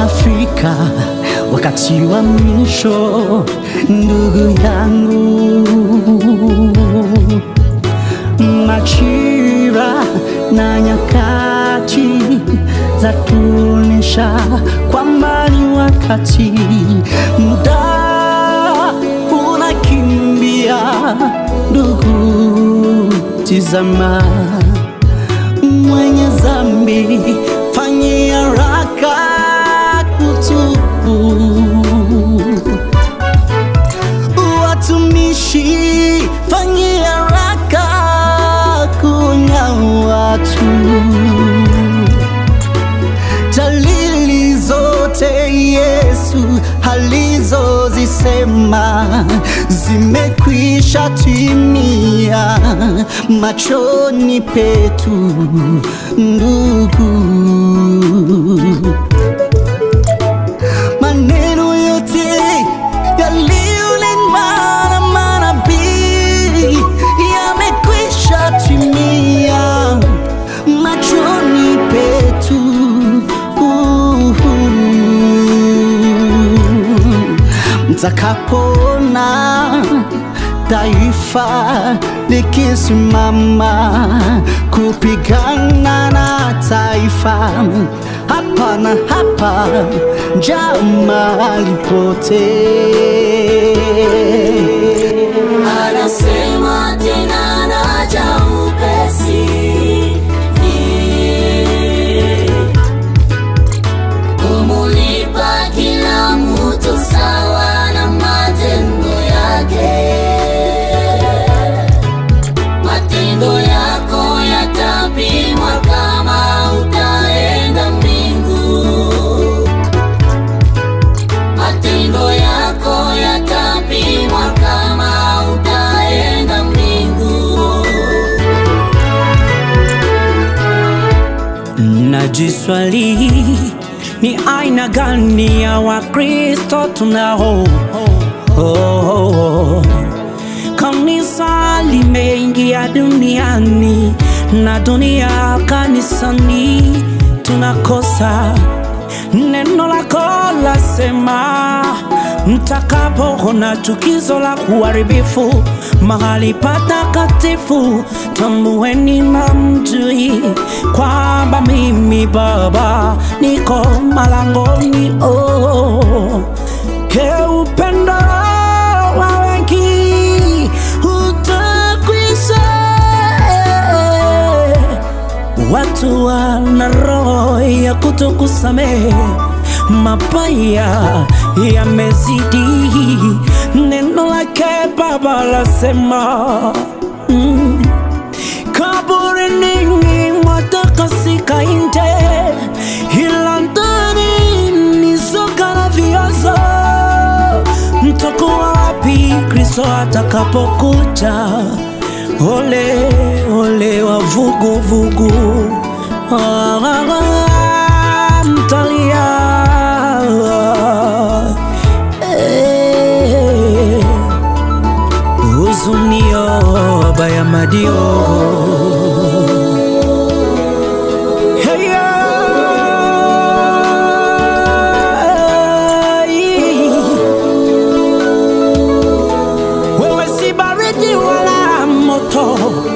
Umefika wakati wa mwisho, ndugu yangu. Majira na nyakati za tuonyesha kwamba ni wakati, muda unakimbia, ndugu, tizama mwenye zambi fanye haraka kutubu. Watumishi fanye haraka kunya watu. Dalili zote Yesu alizozisema zimekwisha timia machoni petu, ndugu. Maneno yote yaliyonenwa na manabii yamekwisha timia machoni petu. Mtakapona taifa likisimama kupigana na taifa hapa na hapa, njaa mahali pote. Anasema tena naja upesi. Kumulipa kila mtu sawa na matendo yake. Matendo yako yatapimwa kama utaenda mbingu. Matendo yako yatapimwa kama utaenda mbingu. Najiswali ni aina gani ya Wakristo tunao? Oh, oh, oh. Kanisa limeingia duniani na dunia kanisani, tunakosa neno lako lasema, mtakapoona chukizo la uharibifu mahali patakatifu, tambueni na mjui kwamba mimi Baba niko malangoni. Oh, ke upendo wa wengi utakwisha Watu wana roho ya kutokusamehe, mabaya yamezidi. Neno lake Baba lasema mm, kaburini mwatakasika nje, ila ndani ni soka la viozo. Mtakuwa wapi Kristo atakapokuja? Ole ole wa vugu vugu, ah, ah, ah, mtalia eh, huzunio baya madio Hey, ay. Wewe si baridi wala moto,